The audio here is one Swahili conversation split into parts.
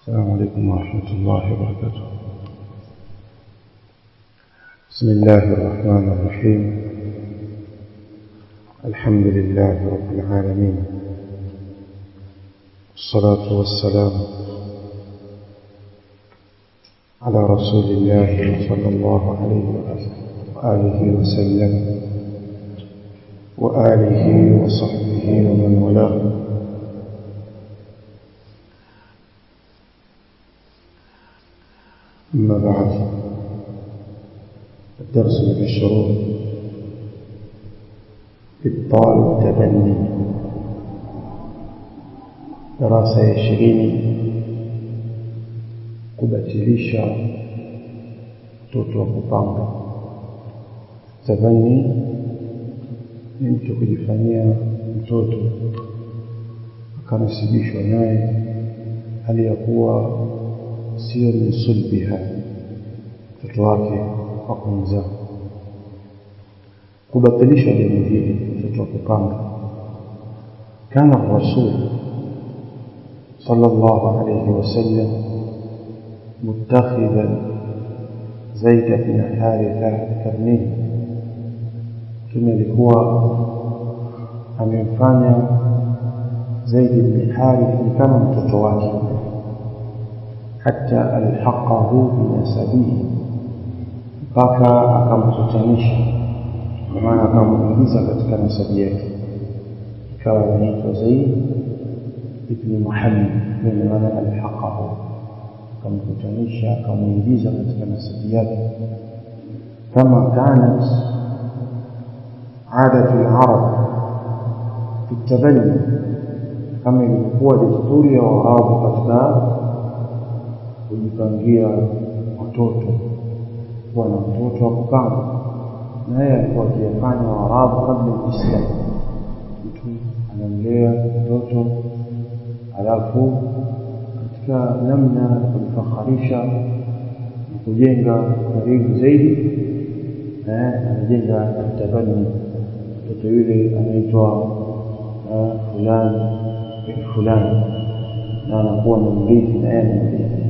السلام عليكم ورحمة الله وبركاته بسم الله الرحمن الرحيم الحمد لله رب العالمين والصلاة والسلام على رسول الله صلى الله عليه وآله وسلم وآله وصحبه ومن والاه أما بعد الدرس من الشروط إبطال التبني darasa ya ishirini kubatilisha mtoto wa kupanga tabani ni mtu kujifanyia mtoto akanasibishwa naye hali ya kuwa sio min sulbiha mtoto wake wa kumzaa kubatilisha jambo hili mtoto wa kupanga kana rasul صلى الله عليه وسلم متخذا زيد بن حارثة كرنيه ثم alikuwa amemfanya Zaid bin Harith kama mtoto wake hata alhaqahu binasabihi mpaka akamtutanisha kwa maana akamuingiza katika nasabi yake ikawa anaitwa Zaid ibn Muhammad ndio maana alhaqahu akamkutanisha akamuingiza katika nasabi yake kama kanat عادة العرب في التبني kama ilikuwa desturi ya Waarabu katika kujipangia watoto kuwa na mtoto wa kupanga na yeye alikuwa akiyafanya Waarabu kabla ya Uislamu mtu anamlea mtoto alafu katika namna ya kujifakharisha na kujenga karibu zaidi anajenga tabani mtoto yule anaitwa fulani bin fulani na anakuwa na mrithi na yeye mrithi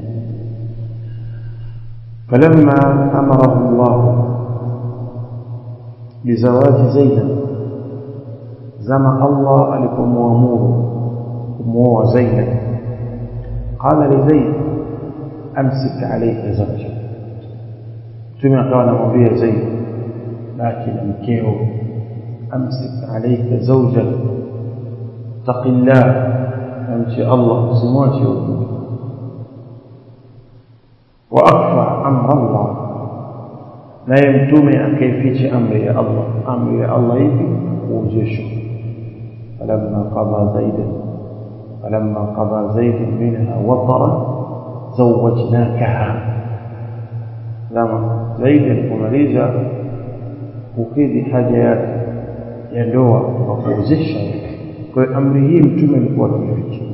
فلما أمره الله بزواج زينب زم الله لكم وامور kumwoa Zainab qala li Zaid amsik alayka zawjak mtume akawa anamwambia Zaid baki na mkeo amsik alayka zawjak taqillah amshi Allah usimwache huko wa akfa amra Allah naye mtume akaificha amri ya Allah amri ya Allah hivi kuozeshwa falamma qada zaidan فلما قضى زيد منها وطرا زوجناكها لما زيد alipomaliza kukidhi haja yake ya ndoa kwa kuozesha kwa hiyo amri hii mtume alikuwa akificha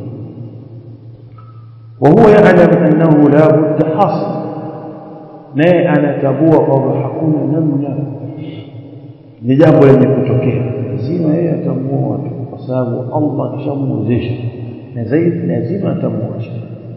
وهو يعلم انه لا بد حصل naye anatambua kwamba hakuna namna ni jambo lenye kutokea lazima yeye atamua watu kwa sababu Allah kishamwezesha na zaidi lazima atamwacha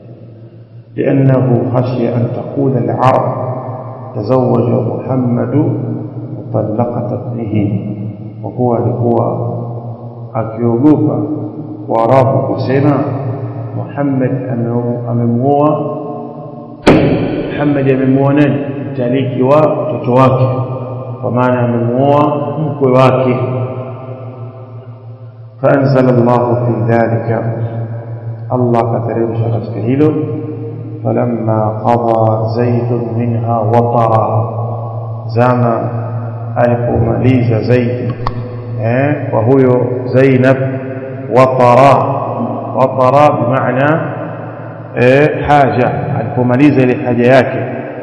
لأنه خشي أن تقول العرب تزوج محمد مطلقة ابنه وهو alikuwa akiogopa waarabu kusema Muhammad amemuoa Muhammad amemuoa nani mtaliki wa mtoto wake kwa maana amemuoa mkwe wake فأنزل الله في ذلك الله كتريم شغلت كهيلو فلما قضى زيد منها وطرا زما alipomaliza zaidi eh wa huyo Zainab watara watara bimaana eh haja alipomaliza ile haja yake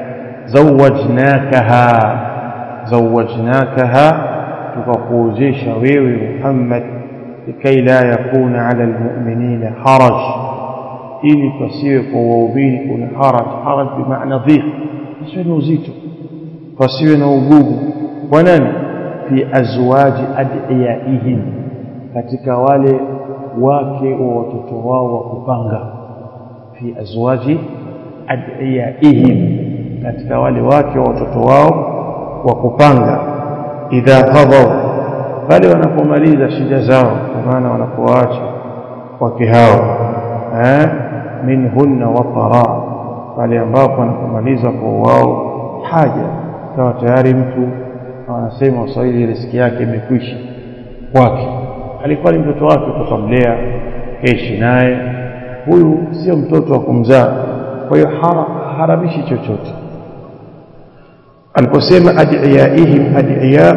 zawajnakaha zawajnakaha tukakuozesha wewe Muhammad لكي لا يكون على المؤمنين حرج ili pasiwe kwa waumini kuna haraj haraj bimaana dhik pasiwe na uzito pasiwe na ugumu kwa nani fi azwaji adiyaihim katika wale wake wa watoto wao wa kupanga fi azwaji adiyaihim katika wale wake wa watoto wao wa kupanga idha qadaw pale wanapomaliza shida zao kwa maana wanapoacha wake hao eh minhunna watara pale ambapo wanapomaliza kwa wao haja kawa tayari mtu anasema waswahili riziki yake imekwisha kwake alikuwa ni mtoto wake tukamlea keishi naye huyu sio mtoto wa kumzaa kwa hiyo haramishi chochote aliposema adiyaihim adiya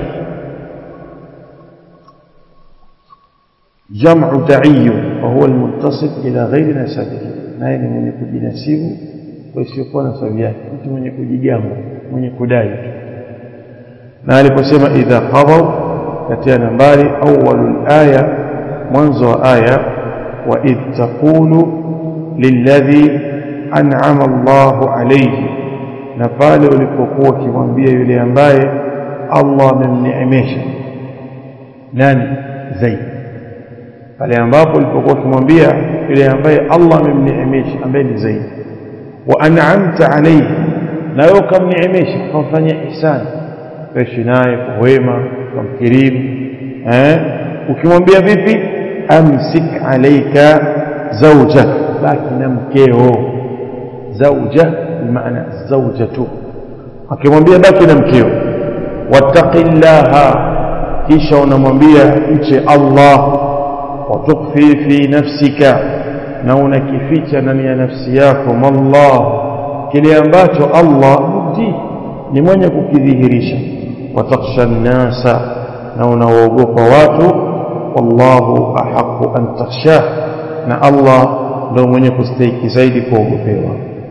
jam'u da'iy wa huwa almuntasib ila ghairi nasabihi naye ni mwenye kujinasibu kwa isiyokuwa nasabi yake mtu mwenye kujigamba mwenye kudai na aliposema idha qadaw katika nambari awwalul aya mwanzo wa aya wa idh taqulu lilladhi an'ama Allahu alayhi na pale ulipokuwa ukimwambia yule ambaye Allah amemneemesha nani Zaid pale ambapo ulipokuwa ukimwambia yule ambaye Allah amemneemesha ambaye ni Zaid wa an'amta alayhi na wewe ukamneemesha ukamfanyia ihsani kuishi naye kwa wema kumkirimu eh ukimwambia vipi amsik alayka zawjak baki na mkeo zawja bimaana zawjatu akimwambia baki na mkeo wattaqillaha kisha unamwambia mche Allah watukfi fi nafsika na unakificha ndani ya nafsi yako mallah kile ambacho Allah mubdi ni mwenye kukidhihirisha watakhsha nnasa na unawaogopa watu wallahu ahaqu an takhshah na Allah ndio mwenye kustahiki zaidi kuogopewa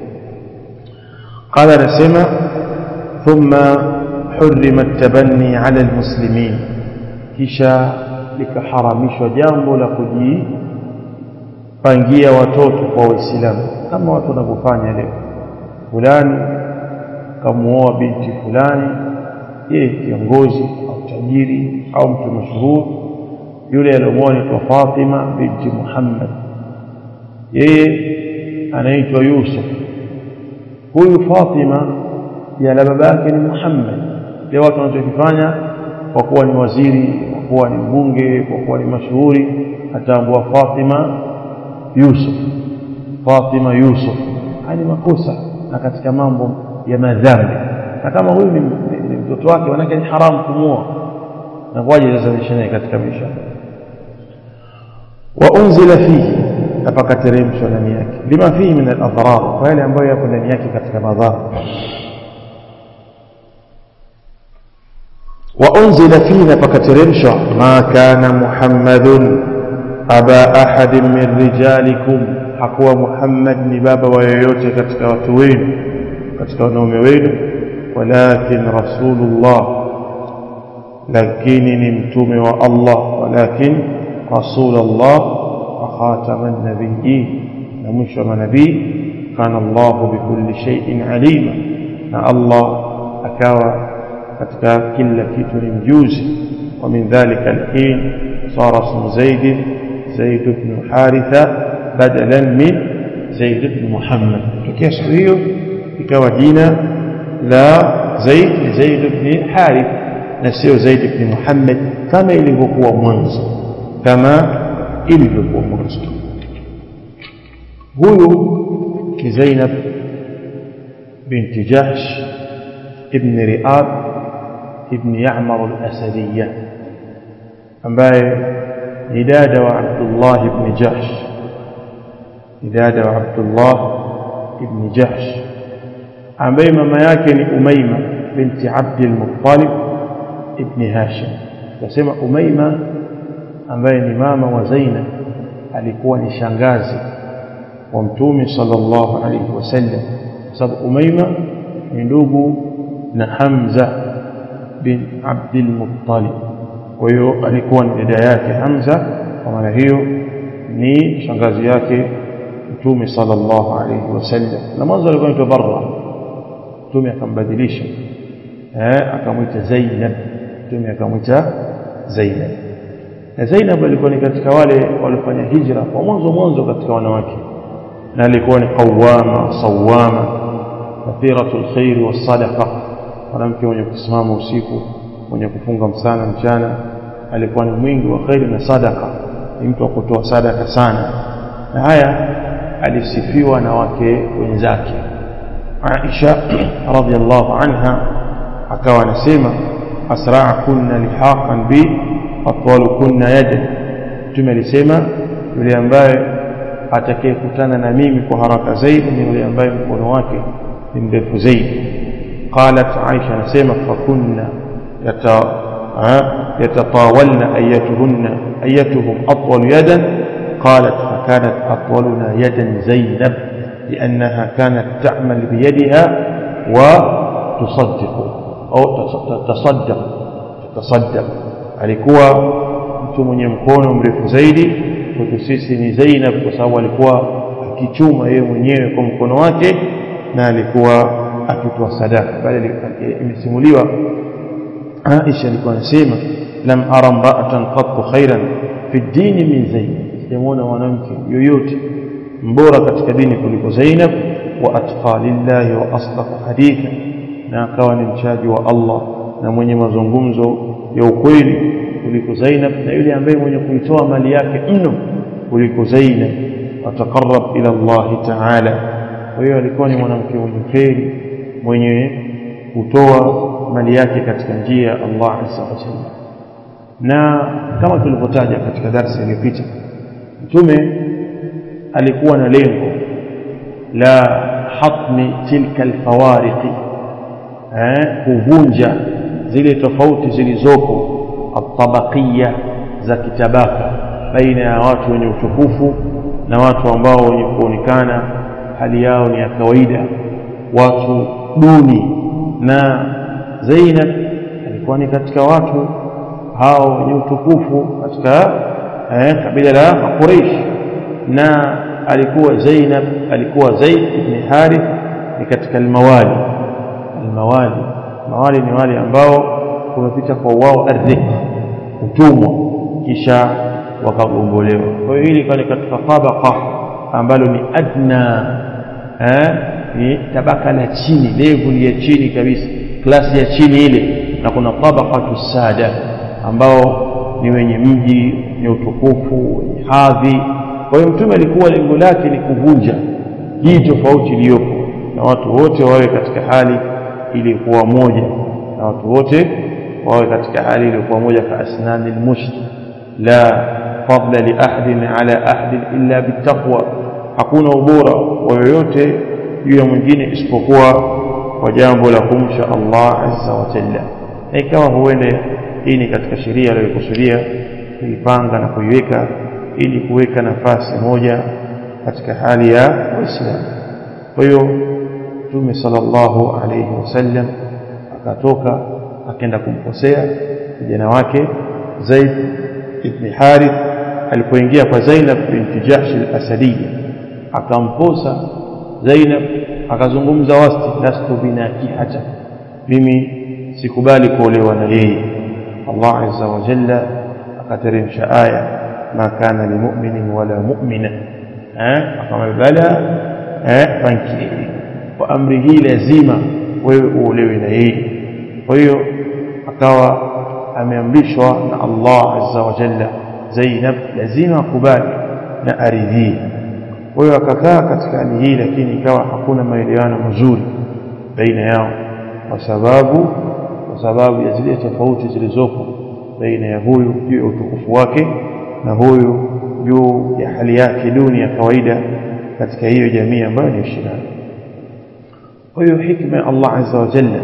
قال نسمع ثم حرم التبني على المسلمين kisha likaharamishwa jambo la kujipangia watoto kwa waislamu kama watu wanavyofanya leo fulani kamuoa binti fulani yeye kiongozi au tajiri au mtu mashuhuri yule aliyomuoa ni Fatima binti Muhammad yeye anaitwa Yusuf huyu Fatima ya la baba yake ni Muhammad leo watu wanachokifanya kwa kuwa ni waziri kwa kuwa ni mbunge kwa kuwa ni mashuhuri ataambua Fatima Yusuf Fatima Yusuf haya ni makosa na katika mambo ya madhambi na kama huyu ni, ni, ni mtoto wake manake ni haramu kumuoa na kwaje sasa nishanaye katika maisha wa unzila fihi na pakateremshwa ndani yake lima fihi min al-adrar kwa yale ambayo yako ndani yake katika madhara وأنزل فينا فكترمشا ما كان محمد أبا أحد من رجالكم حقوى محمد نباب ويوتي كتك وتوين كتك ونوموين ولكن رسول الله لكن نمتم والله ولكن رسول الله وخاتم النبيين نمشم نبي كان الله بكل شيء عليما الله أكاوى katika kila kitu ni mjuzi wa min dhalika alhin sara ismu zaid zaid ibn haritha badalan min zaid ibn muhammad tokea siku hiyo ikawa jina la zaid ni zaid ibn harith na sio zaid ibn muhammad kama ilivyokuwa mwanzo kama ilivyokuwa mwanzo huyu ni zainab binti jahsh ibn riab ابن يعمر الأسدية ambaye ni dada wa Abdullah ibn Jahsh ni dada wa Abdullah ibn Jahsh ambaye mama yake ni Umaima binti Abd al-Muttalib ibn Hashim nasema Umaima ambaye ni mama wa Zainab alikuwa ni shangazi wa Mtume sallallahu alayhi wasallam sababu Umaima ni ndugu na Hamza bin Abdul Muttalib kwa hiyo alikuwa ni dada yake Hamza kwa maana hiyo ni shangazi yake Mtume sallallahu alayhi wasallam na mwanzo alikuwa anaitwa Barra Mtume akambadilisha eh akamwita Zainab Mtume akamwita Zainab na Zainab alikuwa ni katika wale waliofanya hijra kwa mwanzo mwanzo katika wanawake na alikuwa ni qawama sawama kathiratul khairi wassadaqa mwanamke mwenye kusimama usiku mwenye kufunga msana mchana alikuwa ni mwingi wa khairi na sadaka ni mtu wa kutoa sadaka sana na haya alisifiwa na wake wenzake Aisha radhiallahu anha akawa anasema asra'akunna lihaqan bi atwalukunna yada mtume alisema yule ambaye atakayekutana na mimi kwa haraka zaidi ni yule ambaye mkono wake ni mrefu zaidi qalat Aisha anasema fakunna yata yatatawalna ayatuhunna ayatuhum atwal yadan qalat fakanat atwaluna yadan zainab لأنها كانت تعمل بيدها وتصدق أو تصدق تصدق alikuwa mtu mwenye mkono mrefu zaidi kwetu sisi ni Zainab kwa sababu alikuwa akichuma yeye mwenyewe kwa mkono wake na alikuwa akitoa sadaka bali imesimuliwa Aisha alikuwa anasema lam ara mra'atan qattu khairan fi dini min Zainab sijamuona mwanamke yoyote mbora katika dini kuliko Zainab wa atqa lillahi wa asdaqa haditha na akawa ni mchaji wa Allah na mwenye mazungumzo ya ukweli kuliko Zainab na yule ambaye mwenye kuitoa mali yake mno kuliko Zainab atakarrab ila Allah ta'ala kwa hiyo alikuwa ni mwanamke mwenye kheri mwenye kutoa mali yake katika njia ya Allah azza wa jalla na kama tulivyotaja katika darasa iliyopita mtume alikuwa na lengo la hatmi tilka alfawariqi eh kuvunja zile tofauti zilizoko atabaqiyya za kitabaka baina ya watu wenye utukufu na watu ambao wenye kuonekana hali yao ni ya kawaida watu duni na Zainab alikuwa ni katika watu hao wenye utukufu katika eh, kabila la Quraysh na alikuwa Zainab alikuwa Zaid ibn Harith ni katika almawali almawali mawali ni wale ambao kumepita kwa wao ardhi utumwa kisha wakagombolewa kwa hiyo hili pale katika tabaka ambalo ni adna eh, ni tabaka la chini level ya chini kabisa klasi ya chini ile na kuna tabaqatu sada ambao ni wenye mji ni utukufu wenye hadhi kwa hiyo mtume alikuwa lengo lake ni kuvunja hii tofauti iliyopo na watu wote wawe katika hali iliyokuwa moja na watu wote wawe katika hali iliyokuwa moja ka asnani almusht la fadla li ahadin ala ahadin illa bittaqwa hakuna ubora wa yoyote juu ya mwingine isipokuwa kwa jambo la kumsha Allah azza wa jalla na ikawa huende hii ni katika sheria aliyokusudia kuipanga na kuiweka ili kuweka nafasi moja katika hali ya Uislamu kwa hiyo Mtume sallallahu alayhi wasallam akatoka akaenda kumkosea kijana wake Zaid ibn Harith alipoingia kwa Zainab binti Jahsh al-Asadiyya akamposa Zainab akazungumza wasti lastu binakihata mimi sikubali kuolewa na yeye Allah azza wa jalla akateremsha aya ma kana limu'minin wala mu'mina eh akamwambia bala eh fanki kwa amri hii lazima wewe uolewe na yeye kwa hiyo akawa ameamrishwa na Allah azza wa jalla Zainab lazima akubali na aridhie kwa hiyo akakaa katika hali hii lakini ikawa hakuna maelewano mazuri baina yao kwa sababu kwa sababu ya zile tofauti zilizopo baina ya huyu juu ya utukufu wake na huyu juu ya hali yake duni ya kawaida katika hiyo jamii ambayo ni shirani kwa hiyo hikma ya Allah azza wa jalla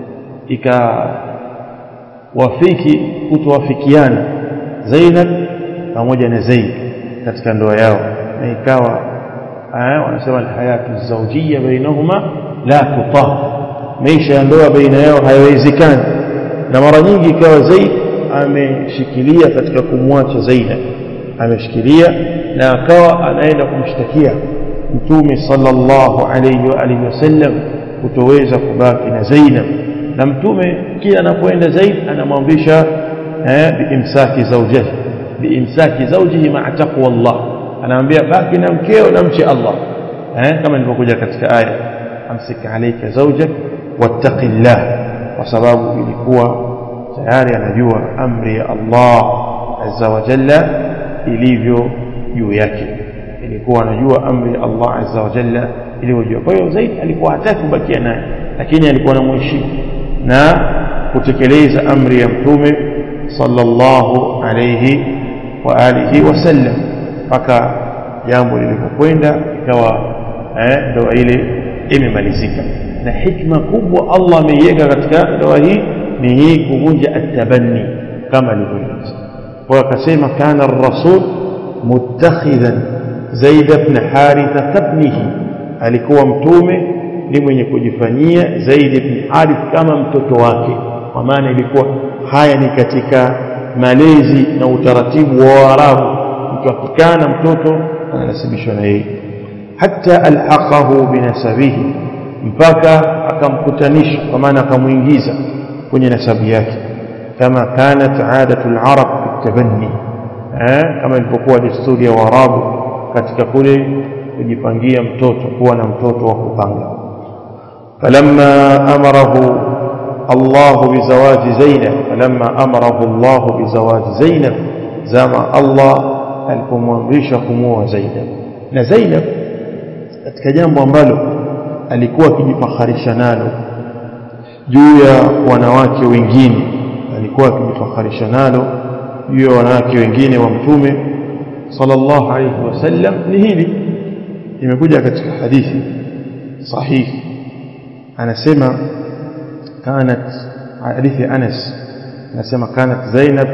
ikawafiki kutowafikiana Zainab pamoja na Zaid katika ndoa yao na ikawa wanasema alhayatu zawjiyya bainahuma la tutah maisha ya ndoa baina yao hayawezekani na mara nyingi ikawa Zaid ameshikilia katika kumwacha Zainab ameshikilia na akawa anaenda kumshtakia mtume sallallahu alayhi wa alihi wasallam kutoweza kubaki na Zainab na mtume kila anapoenda Zaid anamwamrisha eh biimsaki zawjihi biimsaki zawjihi ma'a taqwa Allah anaambia baki na mkeo na mche Allah eh kama ilivyokuja katika aya amsik alayka zawjak wattaqillah kwa sababu ilikuwa tayari anajua amri ya Allah azza wa jalla ilivyo juu yake ilikuwa anajua amri ya Allah azza wa jalla ilivyo juu kwa hiyo Zaid alikuwa hataki kubakia naye lakini alikuwa anamheshimu na kutekeleza amri ya mtume sallallahu alayhi wa alihi wasallam mpaka jambo lilipokwenda ikawa eh, ndoa ile imemalizika na hikma kubwa Allah ameiweka katika ndoa hii ni hii kuvunja atabanni kama alivyoeleza kwa akasema kana ar-rasul muttakhidhan Zaid ibn Haritha ibnihi alikuwa mtume ni mwenye kujifanyia Zaid ibn Harith kama mtoto wake kwa maana ilikuwa haya ni katika malezi na utaratibu wa Waarabu mtu akikana mtoto ananasibishwa na yeye hata alhaqahu binasabihi mpaka akamkutanisha kwa maana akamuingiza kwenye nasabu yake kama kanat adatu alarab bitabanni eh kama ilivyokuwa desturi ya Waarabu katika kule kujipangia mtoto kuwa na mtoto wa kupanga falamma amarahu الله بزواج زينب فلما أمره الله بزواج زينب زما الله alipomwamrisha kumuoa Zainab na Zainab katika jambo ambalo alikuwa akijifakharisha nalo juu ya wanawake wengine alikuwa akijifakharisha nalo juu ya wanawake wengine wa mtume sallallahu alayhi wasallam ni hili imekuja katika hadithi sahihi anasema كانت حديث أنس نسمى كانت زينب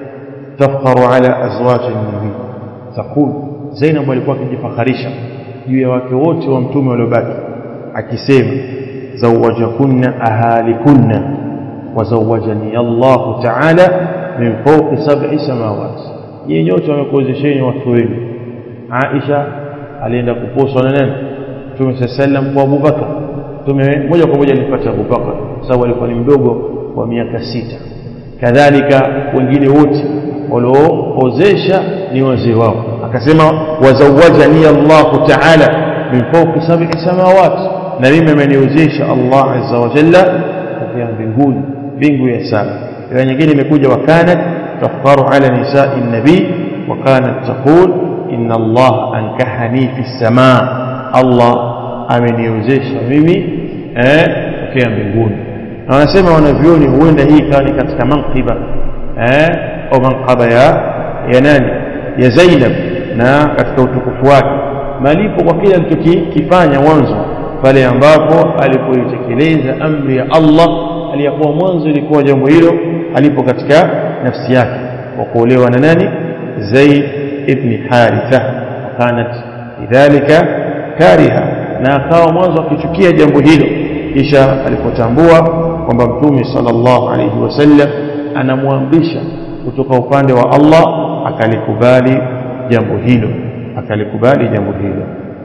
تفخر على أزواج النبي تقول زينب walikuwa akijifakharisha juu ya wake wote wa mtume waliobaki akisema zawajakunna ahalikunna wazawajani Allah ta'ala min fawqi sab'i samawati yeye nyote wamekuozesheni watu wenu Aisha alienda kuposwa na nani Mtume sallam kwa Abubakar Mtume moja kwa moja alipata Abubakar sababu alikuwa ni mdogo wa miaka sita kadhalika wengine wote walioozesha ni wazee wao akasema wazawajani Allah ta'ala min fawqi sab'i samawati na mimi ameniozesha Allah azza wa jalla kwa mbinguni mbingu ya saba ila nyingine imekuja wakanat tafkaru ala nisa'i nabi wa kanat taqul inna Allah ankahani fi samaa Allah ameniozesha mimi eh tokea mbinguni na wanasema wanavyoni huenda hii ikawa ni katika manqiba eh au manqaba ya ya nani ya Zainab na katika utukufu wake malipo kwa kile alichokifanya mwanzo pale ambapo alipoitekeleza amri ya Allah aliyakuwa mwanzo ilikuwa jambo hilo alipo katika nafsi yake kwa kuolewa na nani Zaid ibn Haritha kanat lidhalika kariha na akawa mwanzo akichukia jambo hilo kisha alipotambua kwamba mtume sallallahu alayhi wasallam anamwamrisha kutoka upande wa Allah akalikubali jambo hilo akalikubali jambo hilo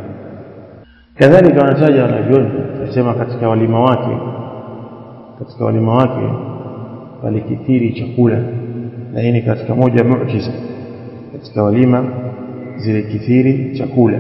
kadhalika wanataja wanavyoni nasema katika walima wake katika walima wake walikithiri chakula na hii ni katika moja ya muujiza katika walima zile kithiri chakula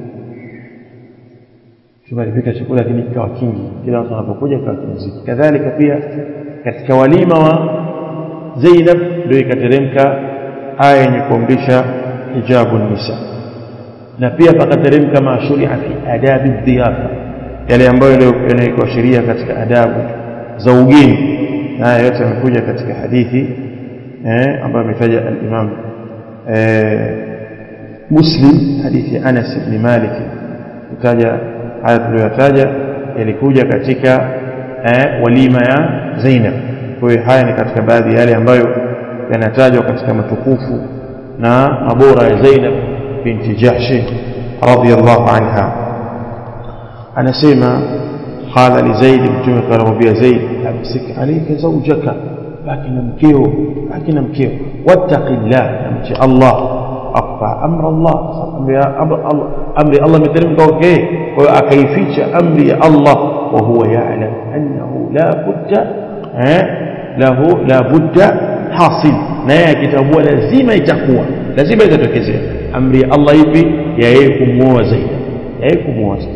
Mtume alipika chakula lakini kikawa kingi, kila watu wanapokuja kikawa kinziki. Kadhalika pia katika walima wa Zainab ndio ikateremka aya yenye kuamrisha hijabu nisa, na pia pakateremka mashuria fi adabi dhiyafa, yale ambayo yanawekwa sheria katika adabu za ugeni, na haya yote yamekuja katika hadithi eh, ambayo ametaja al-Imam eh, Muslim, hadithi ya Anas ibn Malik kutaja haya tuliyotaja yalikuja katika eh, walima ya Zainab. Kwa hiyo haya ni katika baadhi ya yale ambayo yanatajwa katika matukufu na mabora ya Zainab binti Jahsh radhiyallahu anha. Anasema qala li Zaid, mtume akamwambia Zaid, amsik alayka zawjaka, baki na mkeo, baki na mkeo, wattaqillah, namche Allah akfa amra Allah amri Allah imeteremka kwake kwa hiyo akaificha amri ya Allah wa huwa ya'lam annahu la budda eh lahu la budda hasil na yeye akitambua lazima itakuwa lazima itatokezea amri ya Allah ipi ya yeye kumuoa Zainab eh kumwoza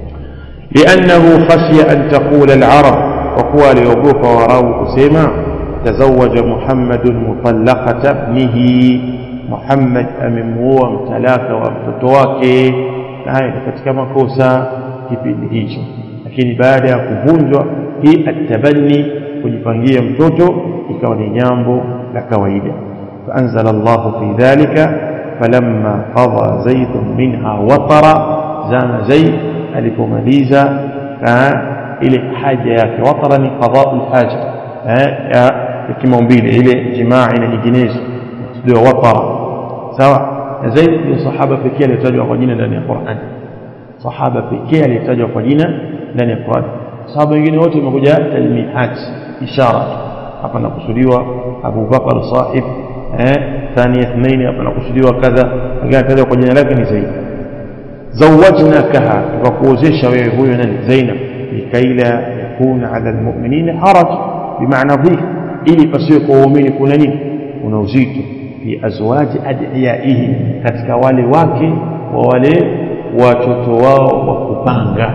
لأنه خشي أن تقول العرب وقوى ليوقوف وراو كسيما تزوج محمد مطلقة ابنه محمد أمموا متلاك ومتتواك haya katika makosa kipindi hicho lakini baada ya kuvunjwa hii atabanni kujipangia mtoto ikawa ni jambo la kawaida faanzala llahu fi dhalika falamma qada zaidun minha watara zama zaid alipomaliza ile haja yake watara ni qadau lhaja ya kimaumbile ile jimaa na nyinginezo ndio watara sawa na zaid ni sahaba pekee aliyetajwa kwa jina ndani ya Qur'an sahaba pekee aliyetajwa kwa jina ndani ya Qur'an sahaba wengine wote wamekuja talmihat ishara hapa nakusudiwa Abu Bakar sahib eh thani ithnaini hapa nakusudiwa kadha lakini atajwa kwa jina lake ni Zaid zawajnakaha tukakuozesha wewe huyo nani Zainab likaila yakuna ala almu'minina haraj bimaana dhif ili pasiwe kwa waumini kuna nini kuna uzito fi azwaji adiyaihi katika wale wake wa wale watoto wao wa kupanga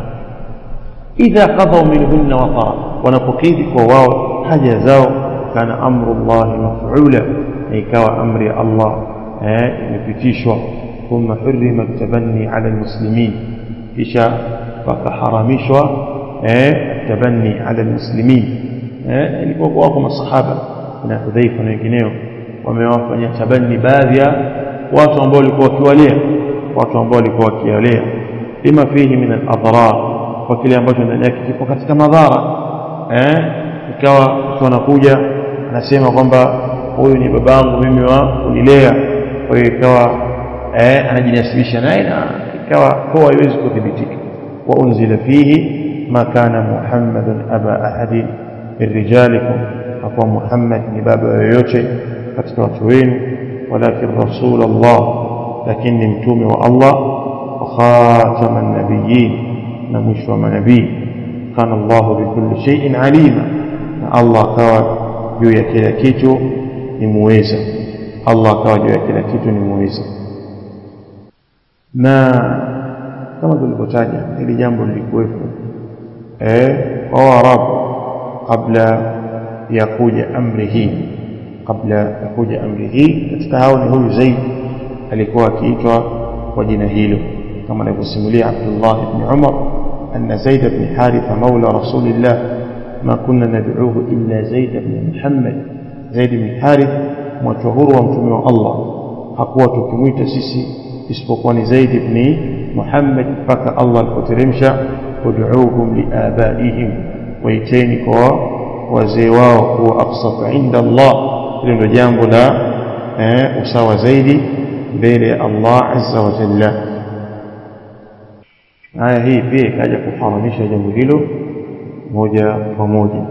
idha qadhaw minhunna watara wanapokidhi kwa wao haja zao kana amru llahi maf'ula na ikawa amri ya Allah eh imepitishwa thumma hurrima tabanni ala almuslimin kisha wakaharamishwa eh tabanni ala almuslimin eh ilikuwa wako masahaba na Hudhaifa na wengineo wamewafanya tabani baadhi ya watu ambao walikuwa wakiwalea watu ambao walikuwa wakiwalea lima fihi min al-adrar kwa kile ambacho ndani yake kipo katika madhara eh ikawa mtu anakuja anasema kwamba huyu ni babangu mimi wa kunilea kwa hiyo ikawa eh anajinasibisha naye na ikawa kwa haiwezi kudhibitika wa unzila fihi ma kana muhammadun aba ahadin min rijalikum hakuwa muhammad ni baba yoyote katika watu wenu walakin rasul Allah lakini ni mtume wa Allah wa khataman nabiyyin na mwisho wa manabii kana Allah bikulli shay'in alima na Allah kawa juu ya kila kitu ni muweza Allah kawa juu ya kila kitu ni muweza na kama tulivyotaja hili jambo lilikuwepo eh kwa Waarabu kabla ya kuja amri hii kabla ya kuja amri hii katika hao ni huyu Zaid alikuwa akiitwa kwa jina hilo kama anavyosimulia Abdullah ibn Umar anna Zaid ibn Haritha maula rasulillah ma kunna nad'uhu illa Zaid ibn Muhammad Zaid ibn Harith mwacho huru wa mtume wa Allah hakuwa tukimwita sisi isipokuwa ni Zaid ibn Muhammad mpaka Allah alipoteremsha ud'uuhum liabaihim waiteni kwa wazee wao huwa aqsatu inda Allah hilo ndio jambo la eh, usawa zaidi mbele ya Allah azza wa jalla aya hii pia ikaja kuharamisha jambo hilo moja kwa moja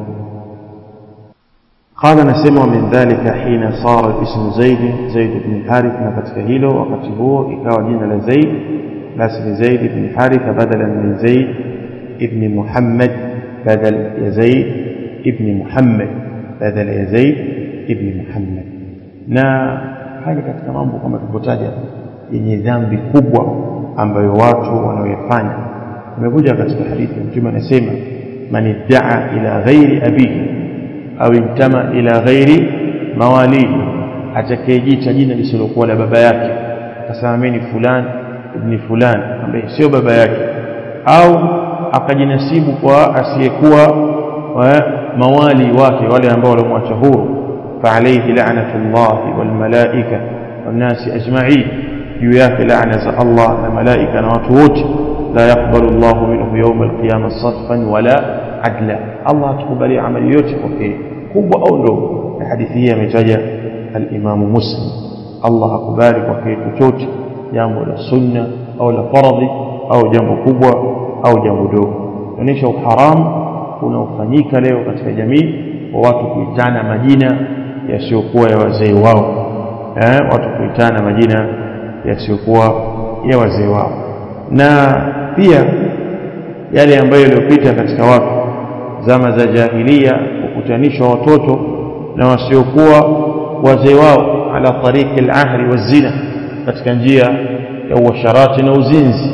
قال نسمع من ذلك حين صار الاسم زيد زيد بن الحارث نفتك هيلو وقت هو إكاو جينا لزيد لاسم زيد بن الحارث بدلا من زيد ابن محمد بدل يزيد ابن محمد بدل يزيد ابن محمد na haya katika mambo kama tulivyotaja yenye dhambi kubwa ambayo watu wanaoyafanya imekuja katika hadithi mtume anasema man iddaa ila ghairi abihi au intama ila ghairi mawalihi atakayejiita jina lisilokuwa la baba yake akasema mimi ni fulani ibni fulani ambaye sio baba yake au akajinasibu kwa asiyekuwa mawali wake wale ambao walimwacha huru فعليه لعنة الله والملائكة والناس أجمعين ياك لعنة الله الملائكة نواتوت لا يقبل الله منه يوم القيامة صرفا ولا عدلا الله تقبل عمل يوتك كوب أو لو الحديثية متجة الإمام مسلم الله أقبالك وكي تتوت جامو للسنة أو لفرض أو جامو كوبا أو جامو دو onyesha uharamu unaofanyika leo katika jamii wa watu kuitana majina yasiyokuwa ya wazee wao eh, watu kuitana majina yasiyokuwa ya wazee wao na pia yale ambayo yaliyopita katika watu zama za jahilia kukutanishwa watoto na wasiokuwa wazee wao ala tariki al-ahri wazina katika njia ya uasharati na uzinzi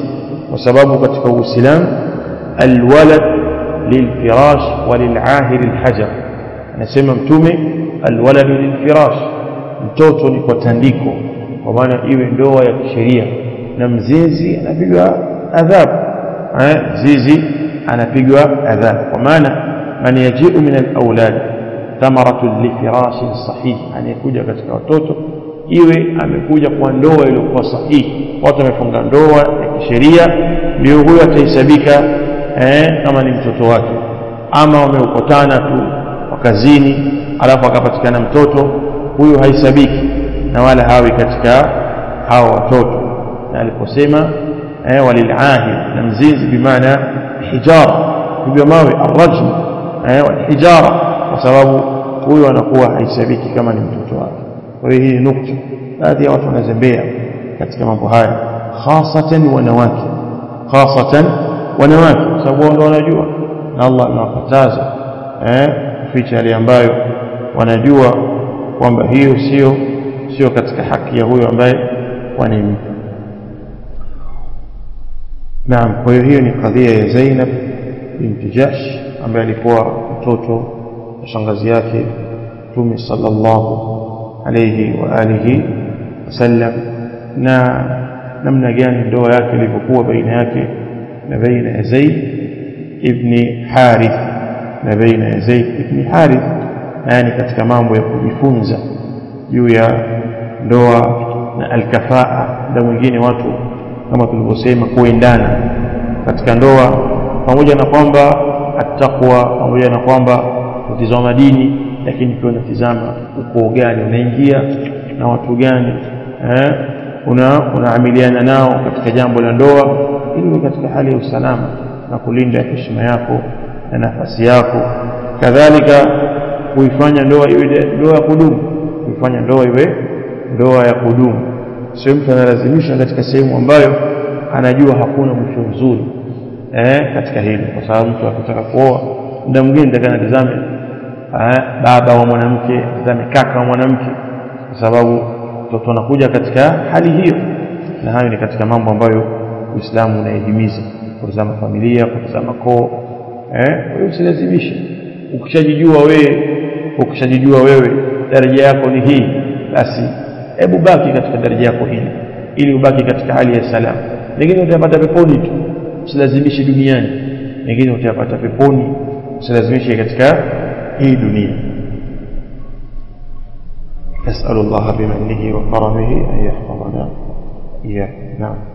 kwa sababu katika uislamu alwalad lilfirash walilahir alhajar anasema mtume alwalad lilfirash mtoto ni kwa tandiko kwa maana iwe ndoa ya kisheria na mzinzi anapigwa adhabu eh zizi anapigwa adhabu kwa maana man yaji'u min alawlad thamaratu lifirashin sahih anayekuja katika watoto iwe amekuja kwa ndoa iliyokuwa sahihi watu wamefunga ndoa ya kisheria ndio huyo atahesabika eh, kama ni mtoto wake ama wameukotana tu wakazini alafu akapatikana mtoto huyu haisabiki na wala hawi katika hao watoto na aliposema eh, walilahid na mzinzi bimaana hijara hivyo mawe arrajm eh, walhijara kwa sababu huyu anakuwa haisabiki kama ni mtoto wake kwa hiyo hii nukta baadhi ya watu wanazembea katika mambo haya hasatan wanawake hasatan wanawake kwa sababu wao ndio wanajua na Allah anawakataza eh kuficha yale ambayo wanajua kwamba hiyo sio sio katika haki ya huyo ambaye wanimpa naam kwa hiyo hiyo ni kadhia ya Zainab binti Jahsh ambaye alikuwa mtoto wa shangazi yake Mtume sallallahu alayhi wa alihi wasallam na namna gani ndoa yake ilivyokuwa baina yake na baina ya Zaid ibn Harith na baina ya Zaid ibn Harith yani katika mambo ya kujifunza juu ya ndoa na alkafaa na mwingine watu kama tulivyosema kuendana katika ndoa pamoja na kwamba attaqwa pamoja na kwamba kutizama dini lakini pia unatizama ukoo gani unaingia na watu gani eh una unaamiliana nao katika jambo la ndoa ili katika hali ya usalama na kulinda heshima yako na nafasi yako kadhalika kuifanya ndoa iwe ndoa ya kudumu kuifanya ndoa iwe ndoa ya kudumu sio mtu analazimisha katika sehemu ambayo anajua hakuna mwisho mzuri eh katika hilo kwa sababu mtu akitaka kuoa muda mwingine ndakana tazame baba wa mwanamke tazame kaka wa mwanamke kwa sababu mtoto anakuja katika hali hiyo na hayo ni katika mambo ambayo Uislamu unahimiza kutazama familia kutazama koo eh kwa hiyo usilazimishe ukishajijua wewe ukishajijua wewe daraja yako ni hii basi hebu baki katika daraja yako hili ili ubaki katika hali ya salama lakini utapata peponi tu usilazimishe duniani lakini utapata peponi usilazimishe katika hii dunia نسأل الله بمنه وكرمه أن يحفظنا إياه نعم